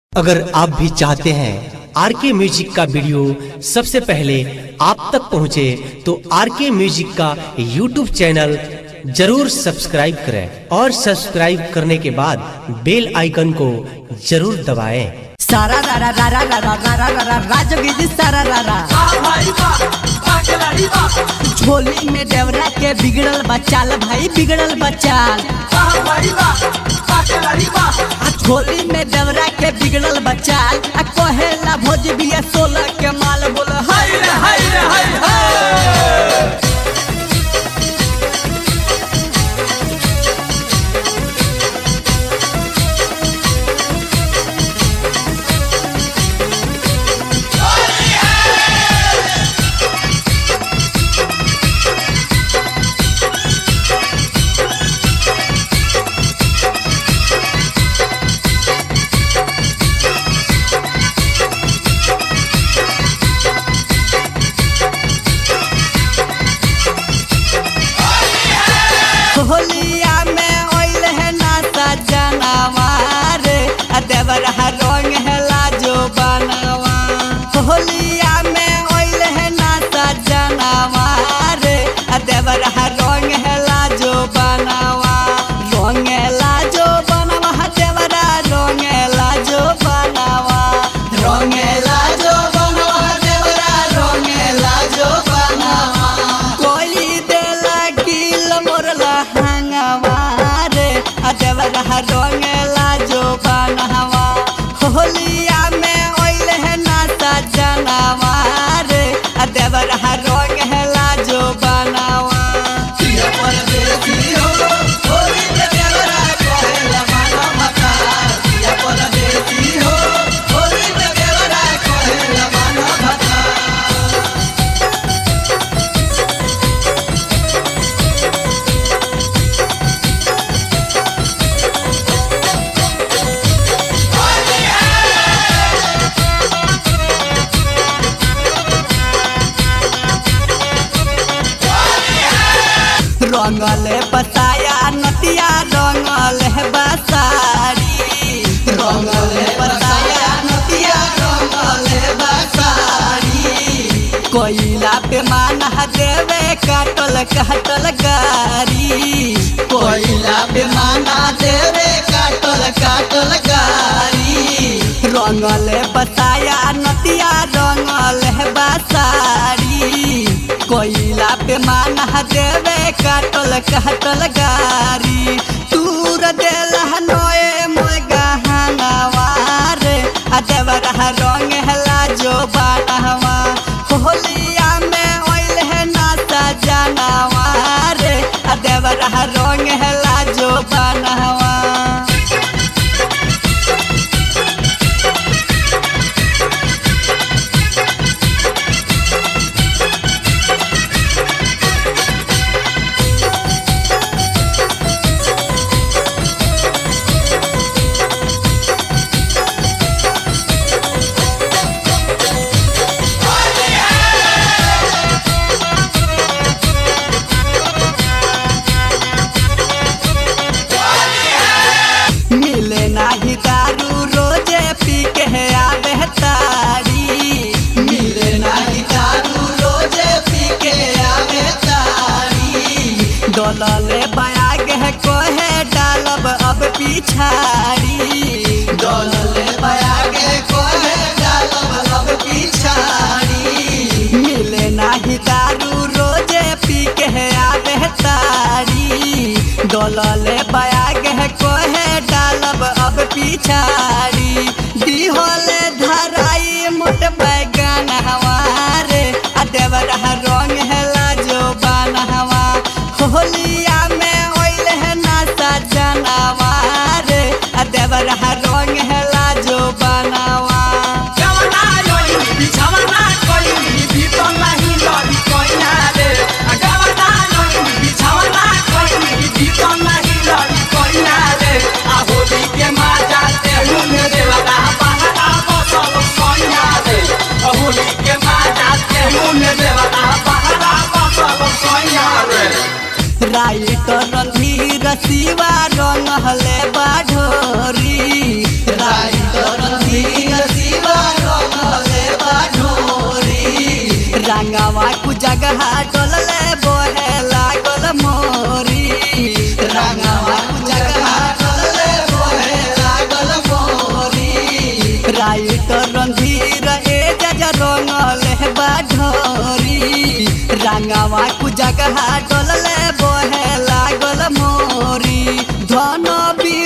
अगर आप भी चाहते हैं आर के म्यूजिक का वीडियो सबसे पहले आप तक पहुंचे तो आर के म्यूजिक का यूट्यूब चैनल जरूर सब्सक्राइब करें और सब्सक्राइब करने के बाद बेल आइकन को जरूर दबाएं। सारा रारा रारा रारा रारा रारा राजवीर सारा रारा झोली में देवरा के बिगड़ल बचाल भाई बिगड़ल बचाल आ झोली में देवरा के बिगड़ल बचाल आ कहेला भोज बिया सोलह के माल बोल हाय रे हाय रे हाय हाय होलिया में ओइल है नाता जनवार आ देवर रंग है लाजो बनवा होलिया में ओइल है नाता जनवार आ देवर रंग है लाजो बनवा रंग लाजो बनवा देवरा रंग लाजो बनवा रंग लाजो बनवा देवरा रंग लाजो बनवा कोई देला किल मोरला हंगवारे आ देवरा रंग लाजो बनवा होलिया में ओइल है नाता जनवारे आ देवरा रंग है लाजो बनवा रंगले बताया नतिया रंगल है बसारी रंगले बताया नतिया रंगल है बसारी कोयला पे माना देवे काटल काटल गारी कोयला पे माना देवे काटल काटल गारी रंगले बताया नतिया रंगल है बसारी कोयला पे माना देवे काटल काटल गारी तूर देला नोए मोय गहनवार आ देवरा रंग हला जो बानवा होलिया में ओइल है नाता जानवार आ देवरा रंग हला जो बानवा मिले नाही दारू रोजे पी के आवे तारी मिले नाही दारू रोजे पी के आवे तारी डोलले बयाग है कोहे डालब अब पिछाड़ी डोलले बयाग है कोहे डालब अब पिछाड़ी मिले नाही दारू रोजे पी के आवे तारी डोलले बयाग है कोहे डालब अब पिछाड़ी दिहोले धराई मोट बैगन हवारे आ देवरा रंग है लाजो बनहवा होलिया में ओइल है नाता जनवारे आ देवरा रंग है लाजो बनवा राइटर रणधीर शिवा रंग हले बाढ़ोरी राइटर रणधीर जगह डोलले बोहे लागल मोरी रंगवा कु जगह डोलले बोहे लागल मोरी राइट रंधीर ए जज रंगले बाढोरी रंगवा कु जगह डोलले बोहे लागल मोरी धन बी